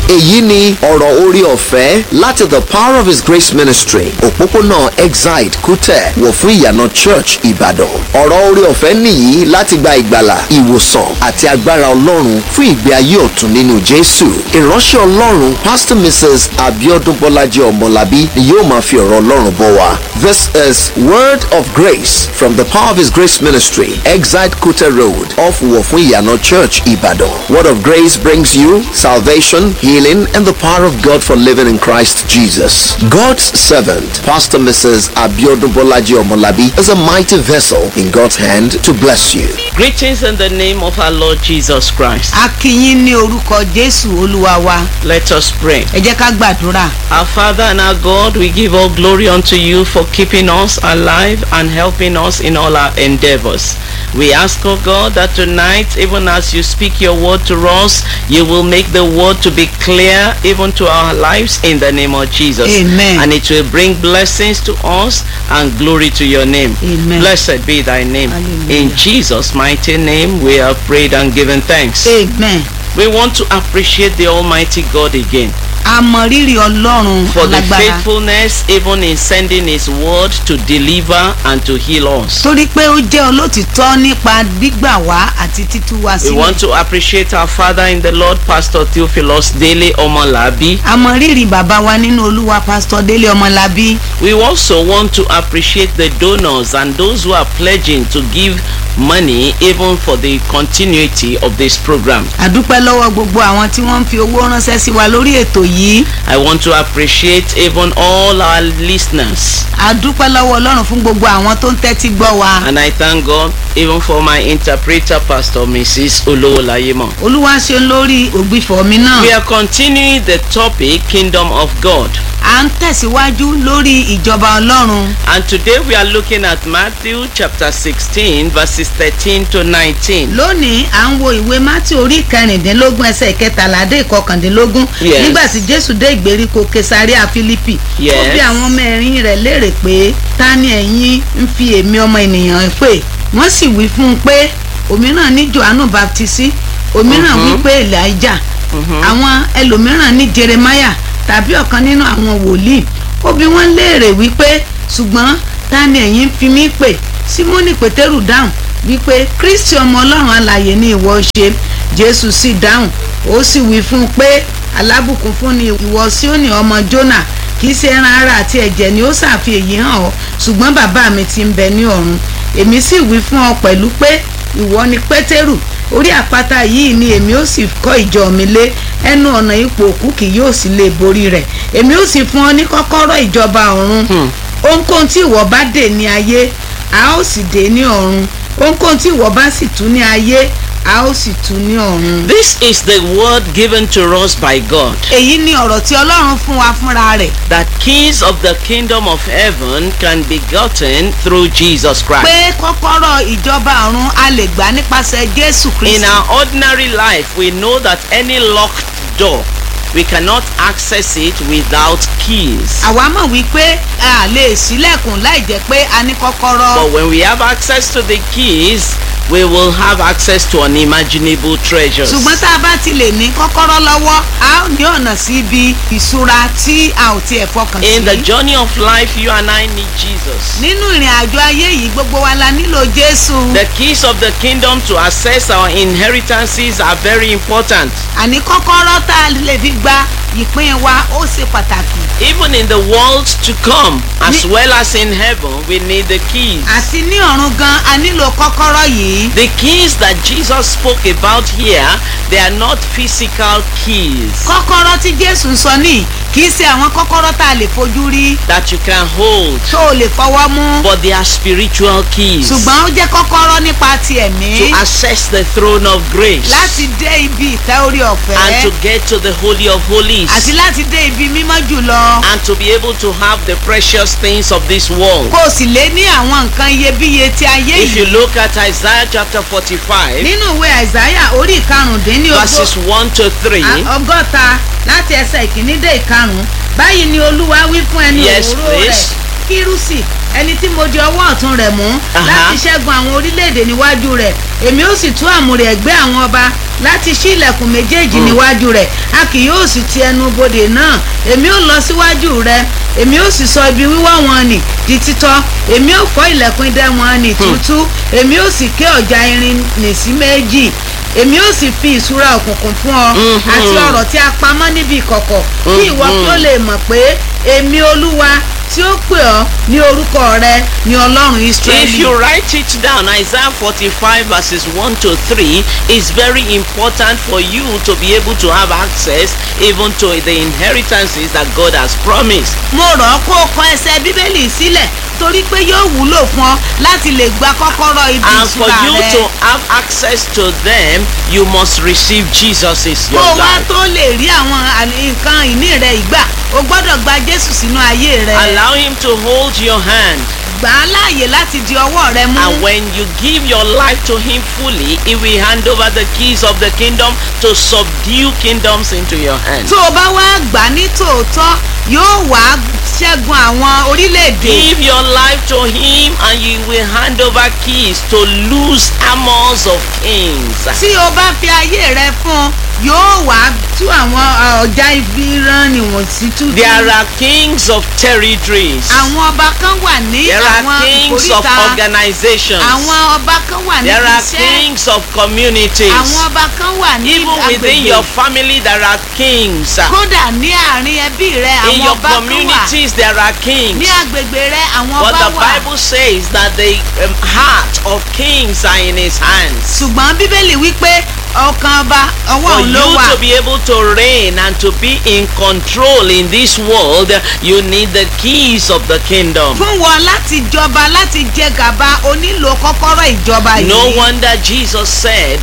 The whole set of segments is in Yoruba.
èyí ni ọ̀rọ̀ orí ọ̀fẹ́ láti the power of his grace ministry òpópónà exide kútẹ̀ wọ̀ fún ìyànà church ìbàdàn ọ̀rọ̀ orí ọ̀fẹ́ nìyí láti gba ìgbàlà ìwòsàn àti agbára ọlọ́run fún ìgbé ayé ọ̀tun nínú jésù ìránṣẹ́ ọlọ́run pastor mrs abiodun bọ́lájí ọmọlábí ni yóò máa fi ọ̀rọ̀ ọlọ́run bọ̀ wá this is word of grace from the power of his grace ministry exide kútẹ̀ road off wọ̀ fún ìyànà church ìbàdàn word of grace brings you salvation healing and the power of god for living in christ jesus god's servant pastor mrs abiodun bọ́lájí ọmọlábí is a mighty vessel in god's hand to bless you Greetings in the name of our Lord Jesus Christ. a kí yín ní orúkọ jésù olúwa wa Let us pray. ẹ jẹ́ ká gbàdúrà Our Father and our God, we give all glory unto you for keeping us alive and helping us in all our endeavors. We ask, O God, that tonight, even as you speak your word to us, you will make the word to be clear even to our lives in the name of Jesus. Amen. And it will bring blessings to us and glory to your name. Amen. Blessed be thy name. Hallelujah. In Jesus' mighty name, we have prayed and given thanks. amen We want to appreciate the Almighty God again a mọ rírì ọlọ́run for the alágbára faithfulness even in sending His word to deliver and to heal us. torí pé ó jẹ́ olótìtọ́ nípa gbígbà wá àti títú wá We want sílẹ̀ to appreciate our Father in the Lord, Pastor Theophilus Dele Omolabi. a mọ rírì bàbá wa nínú olúwa pásítọ̀ délé ọmọlábí We also want to appreciate the donors and those who are pledging to give money even for the continuity of this program. àdúpẹ́ lọ́wọ́ gbogbo àwọn tí wọ́n ń fi owó ránṣẹ́ sí wa lórí ètò yìí I want to appreciate even all our listeners. àdúpẹ́ lọ́wọ́ ọlọ́run fún gbogbo àwọn tó ń tẹ́tí gbọ́ wa And I thank God even for my interpreter, Pastor Mrs. Olowolayemo. olúwa ṣe lórí ògbìfọ̀ mi náà We are continuing the topic Kingdom of God. à ń tẹ̀síwájú lórí ìjọba ọlọ́run And today we are looking at Matthew chapter 16 verses 13 to 19. lónìí à ń wo ìwé mátí orí kẹrìndínlógún ẹsẹ̀ ìkẹtàlá dé ìkọkàndínlógún Yes. nígbà tí jésù dé ìgbèríko kesaria philippi ó Yes. bí àwọn ọmọ ẹ̀yìn rẹ̀ léèrè pé ta ni ẹ̀yin ń fi èmi ọmọ ènìyàn pè wọ́n sì wí fún un pé òmíràn ní johannu baptisi òmíràn wí pé elijah àwọn ẹlòmíràn ní jeremiah tàbí ọ̀kan nínú àwọn wòlíì ó bí wọ́n léèrè wípé ṣùgbọ́n ta ni ẹ̀yin ń fi mí pè simoni pétérù dáhùn wípé kristi ọmọ ọlọ́run alààyè ni ìwọ ṣe jésù sì dáhùn ó sì wí fún un pé alábùkún fún ni ìwọ síónì ọmọ jónà kì í ṣe ẹran ara àti ẹ̀jẹ̀ ni ó ṣàfi èyí hàn ọ́ ṣùgbọ́n bàbá mi ti ń bẹ ní ọ̀run èmi sì wí fún ọ pẹ̀lú pé ìwọ ni pétérù orí àpáta yìí ni èmi ó sì kọ́ ìjọ mi lé ẹnu ọ̀nà ipò òkú kì yóò sì lè borí rẹ̀ èmi ó sì fún ọ ní kọ́kọ́rọ́ ìjọba ọ̀run ohunkóhun tí ìwọ bá dè ní ayé a ó sì dè ní ọ̀run ohunkóhun tí ìwọ bá sì tú ní ayé a ó sì tú ní ọ̀run. This is the word given to us by God èyí ni ọ̀rọ̀ tí ọlọ́run fún wa fúnra rẹ̀ that keys of the kingdom of heaven can be gotten through Jesus Christ. pé kọ́kọ́rọ́ ìjọba ọ̀run a lè gbà nípasẹ̀ jésù In kristi. our ordinary life, we know that any locked door, we cannot access it without keys. àwa mọ̀ wípé a lè ṣílẹ̀kùn láì jẹ́ pé a ní kọ́kọ́rọ́. But when we have access to the keys, we will have access to unimaginable treasures. ṣùgbọ́n tá a bá ti lè ní kọ́kọ́rọ́ lọ́wọ́ a ó ní ọ̀nà sí ibi ìṣúra tí a ò tiẹ̀ fọkàn In the sí. journey of life, you and I need Jesus. nínú ìrìn àjò ayé yìí gbogbo wa la nílò jésù. The keys of the kingdom to access our inheritances are very important. àní kọ́kọ́rọ́ tá a lè fi gba ìpín wa ó ṣe pàtàkì. Even in the world to come, as Ni- well as in heaven, we need the keys. àti ní ọ̀run gan a nílò kọ́kọ́rọ́ yìí. The keys that Jesus spoke about here, they are not physical keys kọ́kọ́rọ́ tí jésù ń sọ ní kì í ṣe àwọn kọ́kọ́rọ́ tá a lè fojú rí that you can hold, tó o lè fọwọ́ mú. but they are spiritual keys ṣùgbọ́n ó jẹ́ kọ́kọ́rọ́ nípa ti ẹ̀mí to access the throne of grace láti dé ibi ìtẹ́ orí ọ̀fẹ́ and to get to the Holy of Holies àti láti dé ibi mímọ́ jùlọ and to be able to have the precious things of this world. kó o sì lé ní àwọn nǹkan iyebíye ti ayé If you yìí look at Isaiah chapter 45, nínú ìwé àìsáyà orí ìkarùndínlógún verses 1 to 3, ọgọ́ta láti ẹsẹ̀ ìkíní dé ìkarùn báyìí ni olúwa wí fún ẹni Yes, òróró rẹ̀ please. kírúsì ẹni tí mo di ọwọ́ ọ̀tún rẹ̀ mú Aha. láti ṣẹ́gun àwọn orílẹ̀-èdè níwájú rẹ̀ èmi ó sì tú àmùrè ẹ̀gbẹ́ àwọn ọba láti ṣí ilẹ̀kùn méjèèjì níwájú rẹ̀ a kì yóò sì ti ẹnu bodè náà èmi ó lọ síwájú rẹ̀ èmi ó sì sọ ibi wíwọ́ wọn nì di títọ́ èmi ó fọ́ ilẹ̀kùn idẹ wọn nì tútú èmi ó sì ké ọ̀já irin nì sí méjì èmi ó sì fi ìṣúra òkùnkùn fún ọ àti ọ̀rọ̀ tí a pamọ́ níbi ìkọ̀kọ̀ kí ìwọ kí ó lè mọ̀ pé èmi olúwa tí ó pè ọ́ ní orúkọ rẹ ní ọlọ́run If israẹli. you write it down, Isaiah 45 verses 1 to 3 is very important for you to be able to have access even to the inheritances that God has promised. mo rọ̀ ọ́ kó o kọ ẹsẹ̀ bíbélì sílẹ̀ torí pé yóò wúlò fún ọ láti lè gba kọ́kọ́rọ́ ibi And for ìṣúra you rẹ. to have access to them, you must receive Jesus as kó your o wá life. tó lè rí àwọn àní- nǹkan ìní rẹ ìgbà o gbọ́dọ̀ gba jésù sínú ayé rẹ Allow him to hold your hand. gbà á láàyè láti di ọwọ́ rẹ mú. And when you give your life to him fully, he will hand over the keys of the kingdom to subdue kingdoms into your hands. tó o bá wá gbà á ní tòótọ́ yóò wá ṣẹ́gun àwọn orílẹ̀-èdè. Give your life to him and you will hand over keys to loose armors of kings. tí o bá fi ayé rẹ fún un yóò wá tú àwọn uh, ọjà ibi rán níwọ̀n sí tútù. There are kings of territories. àwọn ọba kan wà ní There are àwọn kings of ìkóríta. organizations. àwọn ọba kan wà ní There are iṣẹ́. kings of communities. àwọn ọba kan wà ní Even within agbègbè. your family, there are kings. kódà ní àárín ẹbí rẹ In àwọn your ọba kan wà. communities, there are kings. ní agbègbè rẹ àwọn But ọba the wà. Bible says that the um, heart of kings are in his hands. ṣùgbọ́n bíbélì wípé ọkàn ọba ọwọ́ For òun ló you wà. to be able to reign and to be in control in this world, you need the keys of the kingdom. fún wọn láti jọba láti jẹ gàba o nílò kọ́kọ́rọ́ ìjọba yìí. No wonder Jesus said,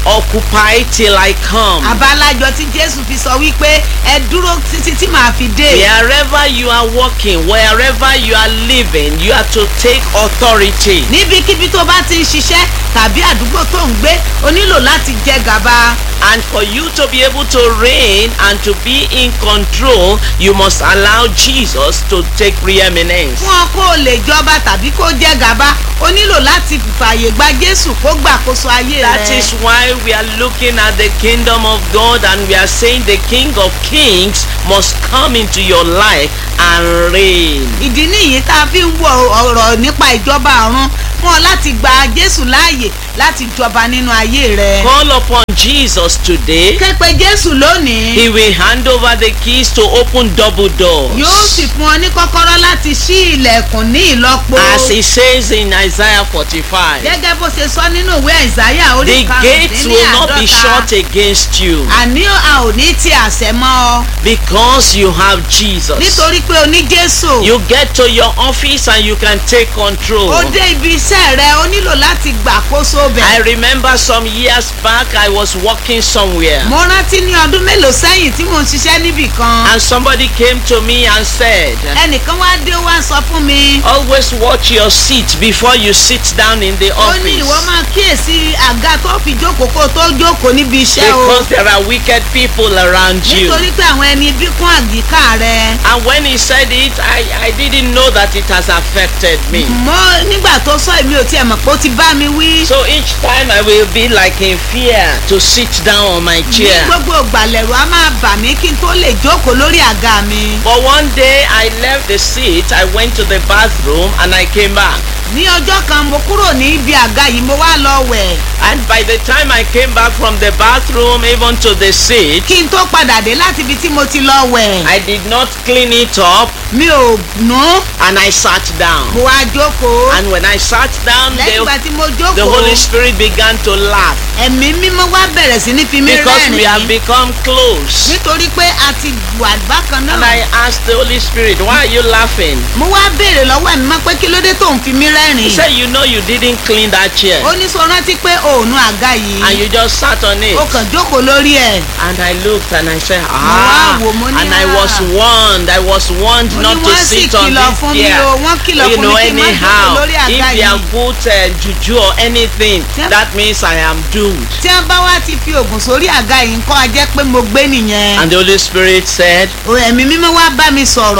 Occupy till I come. àbálájọ tí jésù fi sọ wípé ẹ dúró títí tí màá fi dé. Wherever you are working, wherever you are living, you are to take authority. níbikíbi tó bá ti ń ṣiṣẹ́ tàbí àdúgbò tó ń gbé o nílò láti jẹ gàba. And for you to be able to reign and to be in control, you must allow Jesus to take preeminence. fún ọ kó o lè jọba tàbí kó jẹ gàba o nílò láti fààyè gba jésù kó gbàkóso ayé That rẹ. is why we are looking at the kingdom of God and we are saying the King of Kings must come into your life and reign. ìdí nìyí tá a fi ń wo ọ̀rọ̀ nípa ìjọba ọ̀run fún ọ láti gba jésù láàyè láti jọba nínú ayé rẹ. Call upon Jesus today. képe jésù lónìí He will hand over the keys to open double doors. yóò sì fún ọ ní kọ́kọ́rọ́ láti ṣí ilẹ̀kùn ní ìlọ́po. As he says in Isaiah 45. gẹ́gẹ́ bó ṣe sọ nínú ìwé àìsáyà orí The gates will not be shut karùndínláàdọ́ta against you àní a ò ní ti àṣẹ mọ́ ọ because you have Jesus. nítorí pé o ní jésù You get to your office and you can take control. ó dé ibi iṣẹ́ rẹ o nílò láti gbàkóso I bẹ̀. remember some years back I was working somewhere mo rántí ní ọdún mélòó sẹ́yìn tí mò ń ṣiṣẹ́ níbì kan and somebody came to me and said, ẹnìkan wá dé ó wá sọ fún mi Always watch your seat before you sit down in the ó ní ìwọ office máa kíyèsí àga tó fi jókòó kó o tó jókòó níbi iṣẹ́ o because there are wicked people around you. nítorí pé àwọn ẹni bí kún àyíká rẹ. And when he said it, I, I didn't know that it has affected me. mo nígbà tó sọ èmi ò tiẹ̀ mọ̀ pé ó ti bá mi wí. So each time I will be like in fear to sit down on my ní chair. gbogbo ìgbàlẹ̀rù a máa bà mí kí n tó lè jókòó lórí àga mi. But one day I left the seat, I went to the bathroom and I came back. ní ọjọ́ kan mo kúrò ní ibi àga yìí mo wá lọ wẹ̀. And by the time I came back from the bathroom even to the seat, kí n tó padà dé láti ibi tí mo ti lọ wẹ̀. I did not clean it up mi ò nù and I sat down. mo wá jókòó. And when I sat down, lẹ́yìn ìgbà the, tí mo the Holy jókòó Spirit began to laugh ẹ̀mí mímọ́ wá bẹ̀rẹ̀ sí ní fi mí because we have rẹ́rìn-ín. become close. nítorí pé a ti wà bákan And náà. I asked the Holy Spirit, why are you laughing? mo wá béèrè lọ́wọ́ ẹ̀mí mọ́ pé kí ló dé tó ń fi mí He rẹ́rìn-ín. said, you know you didn't clean that chair. ó ní sọ rántí pé òònù àga yìí. And you just sat on it. ó kàn jókòó lórí ẹ̀. And I looked and I said, wá ah. wò, mo ní, And I was ah. warned, I was warned Mo ní not to wọ́n sì sit on kìlọ̀ this fún mi chair. o, wọ́n kìlọ̀ You fún know, mi kí n má jókòó anyhow, lórí àga if they have yìí. put uh, juju or anything, Yeah. that means I am doomed. tí wọ́n bá wá ti fi oògùn sórí àga yìí nǹkan á jẹ́ pé mo gbé nìyẹn. And the Holy Spirit said, O, ẹ̀mí mímọ́ wá bá mi sọ̀rọ̀.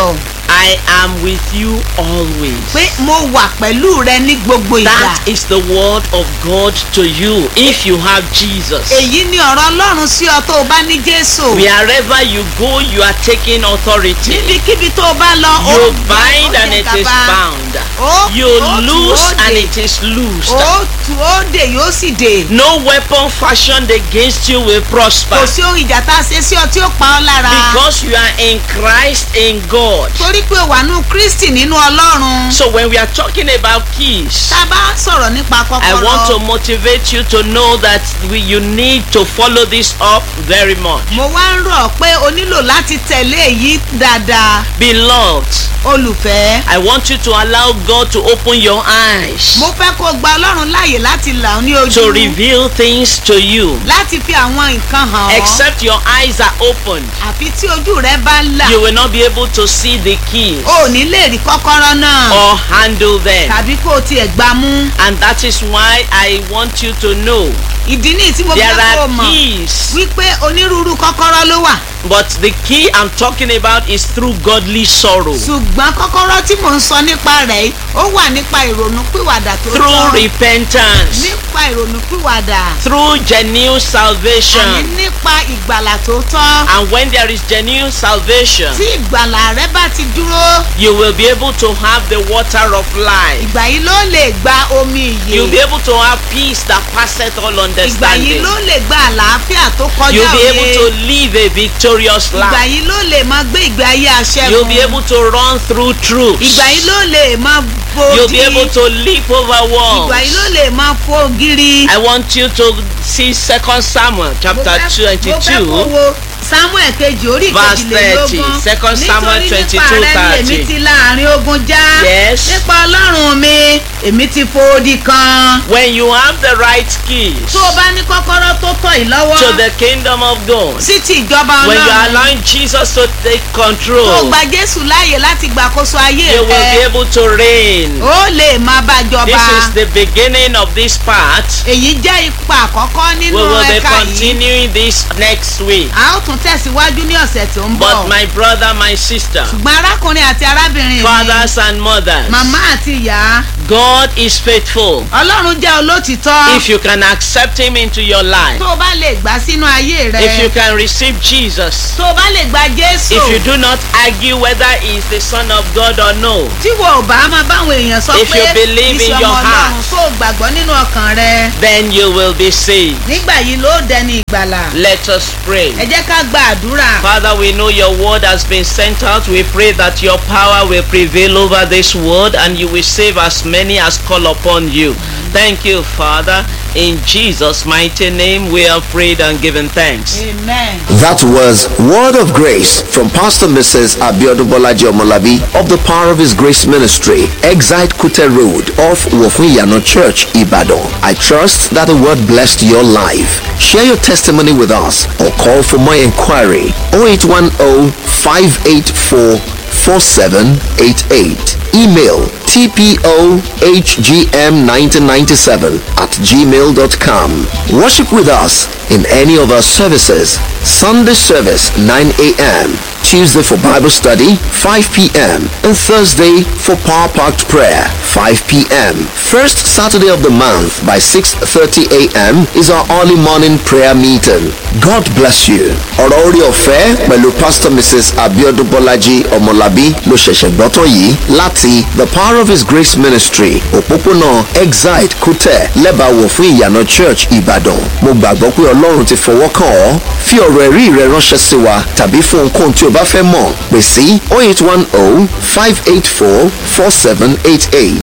I am with you always. pé mo wà pẹ̀lú rẹ ní gbogbo ìgbà. That is the word of God to you if you have Jesus. èyí ni ọ̀rọ̀ ọlọ́run sí ọ tó o bá ní jésù. Wherever you go, you are taking authority. níbikíbi tó o bá lọ. ó You gbà, bind ó and jẹ it is gàba. bound. Ó- You ó tú, loose ó and dè. it is loosed. ó tu ó dè yóò sì dè. No weapon fashioned against you will prosper. kò sí ohun ìjà tá a ṣe sí ọ tí ó pa ọ́ lára. Because you are in Christ in God. torí pé o wà nù kristi nínú ọlọ́run. So when we are talking about keys, tá a bá sọ̀rọ̀ nípa I want to kọ́kọ́rọ́. motivate you to know that we, you need to follow this up very much. mo wá ń rọ̀ pé o nílò láti tẹ̀lé èyí dáadáa. Beloved, olùfẹ́. I want you to allow God to open your eyes mo fẹ́ kó o gba ọlọ́run láàyè láti là ọ́ ní to ojú. reveal things to you. láti fi àwọn nǹkan hàn ọ́. Except your eyes are opened, àfi tí ojú rẹ bá là. you will not be able to see the keys o ò ní lè rí kọ́kọ́rọ́ náà. or handle them. tàbí kó o tiẹ̀ gbá mú. And that is why I want you to know ìdí nìyí tí mo there fẹ́ kó o are mọ̀. keys, wípé onírúurú kọ́kọ́rọ́ ló wà. but the key I'm talking about is through godly sorrow, ṣùgbọ́n kọ́kọ́rọ́ tí mò ń sọ nípa rẹ̀ yìí ó wà nípa ìrònú pìwàdà tó through tọ́. repentance, nípa ìrònú pìwàdà. through genuine àní salvation. nípa ìgbàlà tó tọ́. And when there is genuine salvation, tí ìgbàlà rẹ bá ti dúró. you will be able to have the water of life. ìgbà yìí ló lè gba omi You'll be ìyè. able to have peace that passeth all ìgbà yìí understanding. ló lè gba àlàáfíà tó kọjá You'll be able òye. to live a victorious ìgbà life. yìí ló lè máa gbé ìgbé ayé aṣẹ́gun. You'll be able to run through troops. ìgbà yìí ló lè máa You'll bòdì. be able to leap over walls. ìgbà yìí ló lè máa fò gírí. I want you to see Second Samuel chapter mo fẹ́ kó 22. wo samuel kejì orí Verse kejìlélógún 30, Second Samuel nítorí 22, nípa rẹ ni 30. èmi ti láàrin ogun já Yes. nípa ọlọ́run mi èmi ti fòdì kan. When you have the right keys tó o bá ní kọ́kọ́rọ́ tó tọ̀ yìí lọ́wọ́ to the kingdom of God, sí ti ìjọba when you are ọlọ́run allowing Jesus to take tó o control, gba jésù láàyè láti gbàkóso ayé you will be rẹ able to reign. ó lè máa bá This jọba is the beginning of this part. èyí jẹ́ ipa àkọ́kọ́ We nínú will be ẹ̀ka yìí continuing this next week. a ó tún tẹ̀síwájú ní ọ̀sẹ̀ tó ń bọ̀ But my brother, my sister, ṣùgbọ́n arákùnrin àti arábìnrin mi fathers and mothers, màmá àti ìyá God is faithful. ọlọ́run jẹ́ olótìtọ́ If you can accept Him into your life, tó o bá lè gbà sínú ayé rẹ if you can receive Jesus, tó o bá lè gba jésù if you do not argue whether He is the Son of God or no, tí wo ò bá máa báwọn èèyàn sọ If pé you believe in ìṣe your ọmọ heart. ọlọ́run tó o gbàgbọ́ nínú ọkàn rẹ then you will be saved. nígbà yìí ló dẹni ìgbàlà Let us pray. ẹ jẹ́ ká gba àdúrà Father, we know your word has been sent out. We pray that your power will prevail over this word and you will save as many as call upon you. Thank you, Father. In Jesus' mighty name, we have prayed and given thanks. amen. That was Word of Grace from Pastor Mrs. Abiodun Bolaji Omolabi of the Power of His Grace Ministry, Exite Kute Road off Wofuyano Church, Ibadan. I trust that the word blessed your life. Share your testimony with us or call for more inquiry 0810 584 4788. Email tpohgm1997 at gmail.com. Worship with us in any of our services. Sunday service 9 a.m. Tuesday for Bible study 5 p.m. and Thursday for Power Packed Prayer 5 p.m. First Saturday of the month by 6.30 a.m. is our early morning prayer meeting. God bless you. ọ̀rọ̀ orí ọ̀fẹ́ pẹ̀lú Pastor Mrs. Abiodun Bolaji Ọmọlábí ló ṣẹ̀ṣẹ̀ gbọ́tọ̀ yìí láti The Power of His Grace Ministry òpópónà Exide Kútẹ̀ lẹ́bàáwò fún ìyànà Church Ìbàdàn. Mo gbàgbọ́ pé Ọlọ́run ti fọwọ́ kàn ọ́. Fi ọ̀rọ̀ ẹ̀rí rẹ ránṣẹ́ sí wa tàbí fún ohunkóhun tí o bá fẹ́ mọ̀ pè sí 0810 584 4788